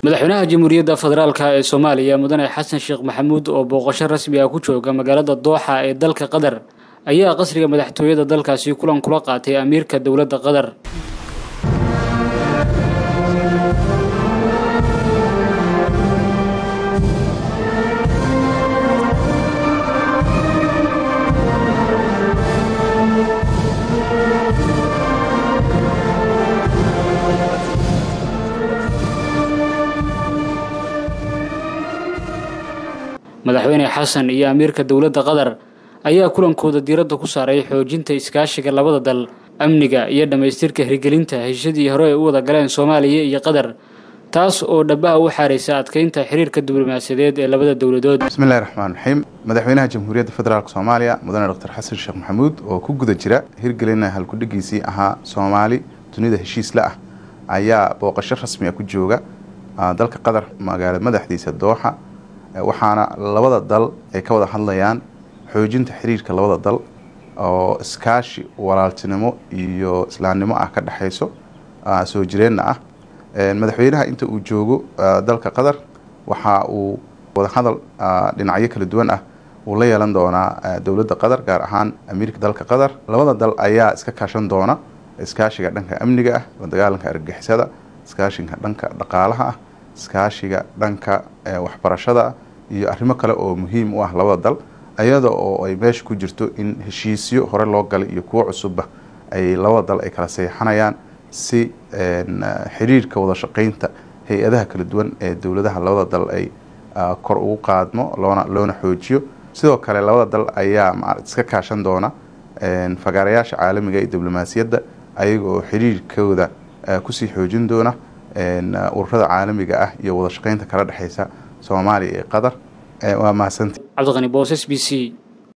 madaxweynaha jamhuuriyadda federaalk ee soomaaliya mudane xasan sheekh maxamuud oo booqasho rasmi ah ku jooga magaalada dooxa ee dalka qatar ayaa qasriga madaxtooyada dalkaasi kulan kula qaatay amiirka dowladda qatar madaxweyne xasan iyo amiirka dowladda qatar ayaa kulankooda diiradda ku saaray xoojinta iskaashiga labada dal amniga iyo dhammaystirka hirgelinta heshiadii hore ay u wada galeen soomaaliya iyo qatar taas oo dhabaha u xaaraysa adkeynta xiriirka diblomaasiyadeed ee labada dowladood bismillahi raxmaan raxiim madaxweynaha jamhuuriyadda federaalk soomaaliya mudane doctor xasan sheekh maxamuud oo ku guda jira hirgelina halkudhigiisii ahaa soomaali dunida heshiisla ah ayaa booqasho rasmi a ku jooga dalka qatar magaala madaxdiisa dooxa waxaana labada dal ay ka wada hadlayaan xoojinta xiriirka labada dal oo iskaashi walaaltinimo iyo islaamnimo ah ka dhexayso soo jireenna ah madaxweynaha inta uu joogo dalka qatar waxa uu wadahadal dhinacyo kala duwan ah uu la yeelan doonaa dowladda qatar gaar ahaan amiirka dalka qatar labada dal ayaa iska kaashan doona iskaashiga dhanka amniga ah la dagaalanka argagixisada iskaashiga dhanka dhaqaalaha ah iskaashiga dhanka waxbarashada iyo arrimo kale oo muhiim u ah labada dal iyada oo ay meesha ku jirto in heshiisyo hore loo galay iyo kuwo cusubba ay labada dal ay kala seexanayaan si xiriirka wada shaqeynta hay-adaha kala duwan ee dowladaha labada dal ay kor ugu qaadmo loona loona xoojiyo sidoo kale labada dal ayaa ma iska kaashan doona fagaarayaasha caalamiga iyo diblomaasiyadda ayaga oo xiriirkooda kusii xoojin doona ururada caalamiga ah iyo wada shaqeynta kala dhexeysa soomaaliya iyo qatar waa mahadsanti cabdiqani boos s b c